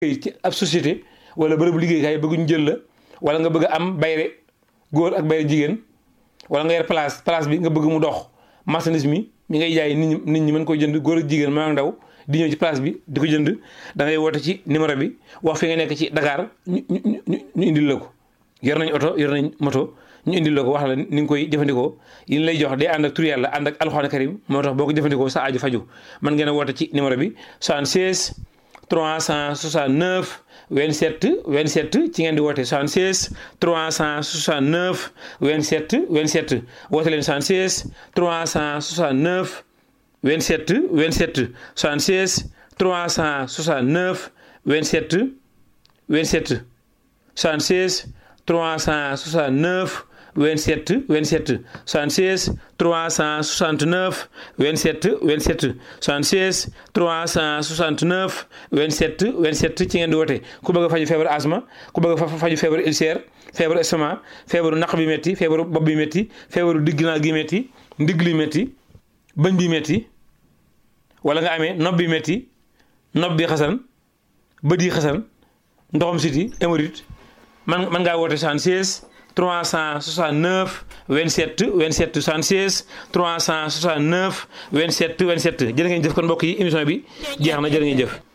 ci ab société wala bërëbu liggéeykaay bëgg ñu jël la wala nga bëgg a am bayre góor ak bayre jigéen wala nga yor place place bi nga bëgg mu dox marchandise mi mi ngay jaay nit ñi nit ñi mën koy jënd góor ak jigéen maa ndaw di ñëw ci place bi di ko jënd da ngay woote ci numéro bi wax fi nga nekk ci Dakar ñu ñu ñu indil la ko yor nañ oto yor nañ moto ñu indil la ko wax la ni nga koy jëfandikoo yi lay jox day ànd ak tur yàlla ànd ak alxuraan karim moo tax boo ko jëfandikoo sa aju faju man ngeen a woote ci numéro bi 76 369 27 27 ci ngeen di woote 76 369 27 27 woote leen 76 369 27 27 76 369 27 27 76 369 27 27 76 369 27 27 76 369 27 27 ci ngeen di woote ku bëgg a faju feebaru asma ku bëgg a faju feebaru ulcère feebaru estomac feebaru naq bi métti feebaru bopp bi métti feebaru digginaa gi métti ndigg li métti bëñ bi métti wala nga amee nopp bi métti nopp bi xasan bët yi xasan ndoxam siti hémorroïde man man ngaa woote 76 369 27 27 76 369 27 27 jërë ngeen jëf kon mbokk yi émission bi jeex na jërë ngeen jëf